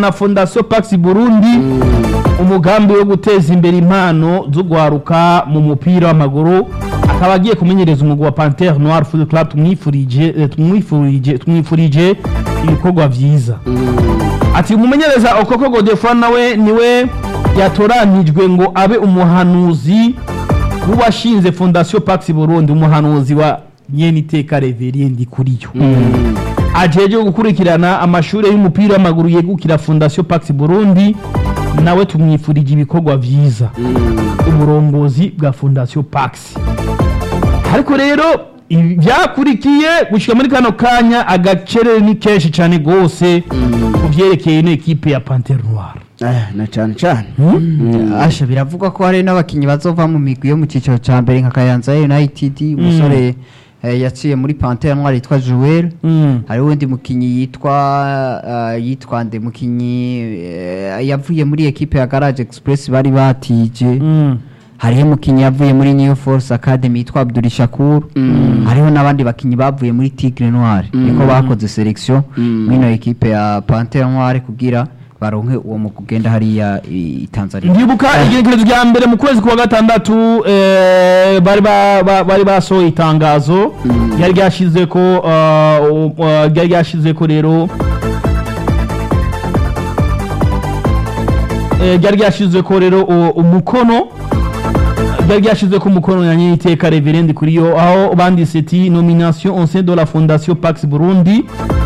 na fondation pax burundi umugambi wo guteza imbere impano zo guharuka mu mupira w'amaguru akaba agiye kumenyereza umugwi wa pantere noir football club tumwifurije eh, tumwifurije tumwifurije ibikorwa vyiza ati umumenyereza okoko godefroid nawe niwe yatoranijwe ngo abe umuhanuzi w'uwashinze fondation pax burundi umuhanuzi wa nyeniteka reveriendi kuriyo ajeje gukurikirana amashuri y'umupira w'amaguru yegukira fondation pax burundi nawe tumwifurije ibikorwa vyiza uburongozi bwa fondation pax ariko rero ibi byakurikiye gushika muri kano kanya agacerere ni kenshi cyane gose ku vyerekeye ino ekipe ya pantere noir Eh, na cyane cyane asha biravugwa ko hari n'abakinnyi bazova mu migwi yo mu cyiciro cya mbere nka Kayanza United umusore eh, yaciye muri Panthère Noire yitwa Joel Mm. hari uwundi mukinnyi yitwa uh, yitwa nde mukinnyi eh, yavuye muri ekipe ya Garage Express bari batije Mm. hariho umukinnyi yavuye muri New Force Academy yitwa Abdul Shakur hariho n'abandi bakinnyi bavuye muri Tigre Noire niko bakoze selection mwino ekipe ya Panthère Noire kugira baronke uwo mu kugenda hariya i i Tanzania ndibuka igenekerezo rya mbere mu kwezi kwa gatandatu eh, bari ba- ba- bari basohoye itangazo ryari ryashize ko uh, uh, ryari ryashize ko rero eh, ryari ryashize ko rero u- umukono ryari ryashize ko umukono na nyiteka reverend kuri yo aho banditse ati nomination au sein de la fondation Pax Burundi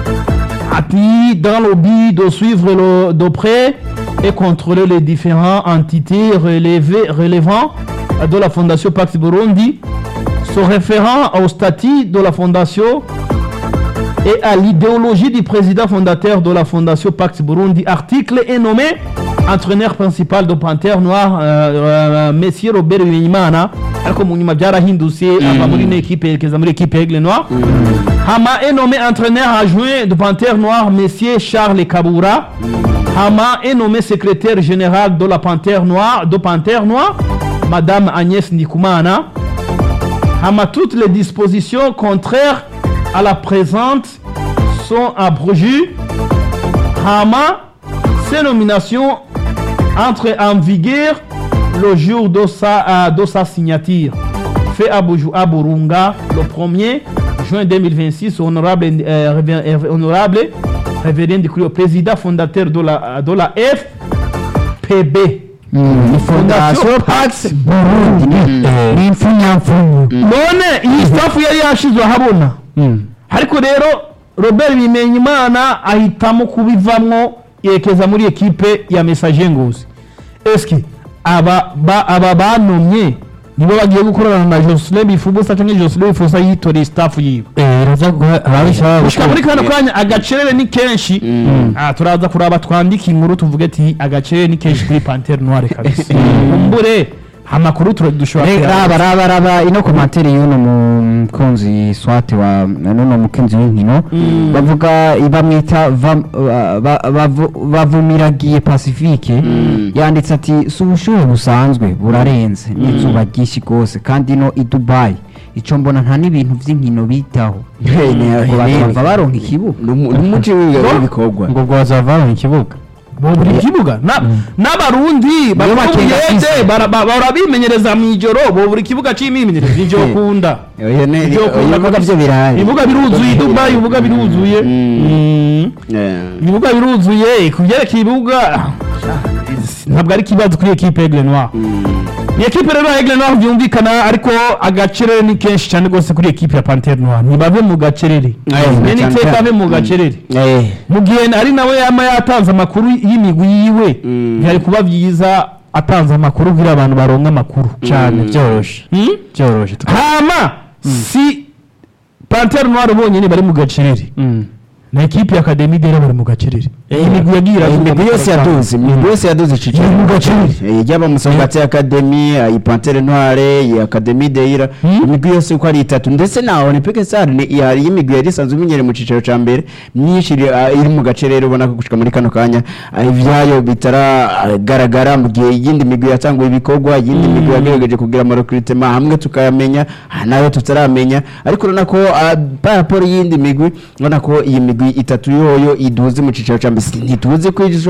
appui dans le but de suivre le- de près et contrôler les différentes entités relevées, relevant de la Fondation Pax Burundi, se référant au statut de la Fondation et à l'idéologie du président fondateur de la Fondation Pax Burundi. Article est nommé entraîneur principal de Panthère Noire, euh, euh, Monsieur Robert Bimenyimana. ariko mu nyuma byarahindutse ava muri ino ekipe yerekeza muri ekipe Aigle Noir hama est nommé entraîneur adjoint de Panthère Noire Monsieur Charles Kabura hama est nommé secrétaire général de la Panthère Noire de Panthère Noire Madame Agnès Ndikumana hama toutes les dispositions contraires à la présente sont abrogées hama ces nominations entrent en vigueur le jour de sa, euh, de sa signature. Fait à, Buju- à Burunga le 1er juin 2026, honorable, euh, révé- euh, honorable révérend Ndikuriyo, président fondateur de la, de la FPB. ni fondation pax burundi ni- ni impfunyapfunyo none iyi staff yari yashizwe ahabona ariko rero robert bimenyimana ahitamo kubivamwo yerekeza muri ekipe ya message ngozi eske aba ba, aba banomye nibo bagiye gukorana na Jocelyn Bifubusa cyangwa Jocelyn Bifubusa yitoreye staff yiwe iraza guha ababishaka gushika muri kano kanya agacerere ni kenshi ah, turaza kuraba twandike inkuru tuvuge ati agacerere ni kenshi kuri Panthère Noire kabisa umbure amakuru tura- dushobora kuyabona. raba raba raba ino komantere y'uno mukunzi swate wa nuno mukunzi w'inkino bavuga bamwita vam- ba- ba- bavu- bavumiragiye pacifique yanditse ati si ubushuhe busanzwe burarenze n'izuba ryinshi rwose kandi ino i dubayi icyo mbona nta n'ibintu by'inkino bitaho ngo bazava baronka ikibuga n'umuci w'ibikorwa ngo bazava baronka ikibuga buri kibuga Na- n'abarundi bakenga bakubiyede isi. bahora bimenyereza mu ijoro bo buri kibuga c'imyimenyerezo ivyo kunda Oya, ne- Ivyo oya, kunda ibibuga kabisa. byo birahari ibibuga biruzuye i dubayi ibibuga biruzuye Mm. Mm. Eh. ibibuga biruzuye ku byerekeye ibibuga ntabwo ari ikibazo kuri ekipe Aigle Noir ni ekipe rero ya Aigle Noir byumvikana ariko agacerere ni kenshi cyane rwose kuri ekipe ya Panthère Noir ntibave mu gacerere Aye, bene cyane iteka cyane. ave mu gacerere Eh. mu gihe ari nawe yama yatanze amakuru y'imigwi yiwe Mm. byari kuba byiza atanze amakuru kugira abantu baronke amakuru cyane byoroshe Hmm? byoroshe hama si Panthère Noir bonyine bari mu gacerere na ekipe ya Academy rero bari mu gacerere iyi migwi yagiye iravuga imigwi yose yaduze imigwi yose yaduze iciciro Iri mu gacerere. Eh, yaba musongati academy iyi pantere noire iyi academy deira Hmm? imigwi yose uko ari itatu ndetse na olympique sar hari imigwi yari isanzwe imenyereye mu ciciro ca mbere myinshi iri ah, iri mu gace rero ubona ko gushika muri kano kanya ah, ivyayo bitaragaragara mu gihe iyindi migwi yatanguye ibikorwa iyindi migwi yagerageje kugira amarecrutement hamwe tukayamenya ah, nayo tutaramenya ariko urabona ko ah, par rapport y'iyindi migwi ubona ko iyi migwi itatu yoyo iduze mu ciciro ca mbere ntituzi ko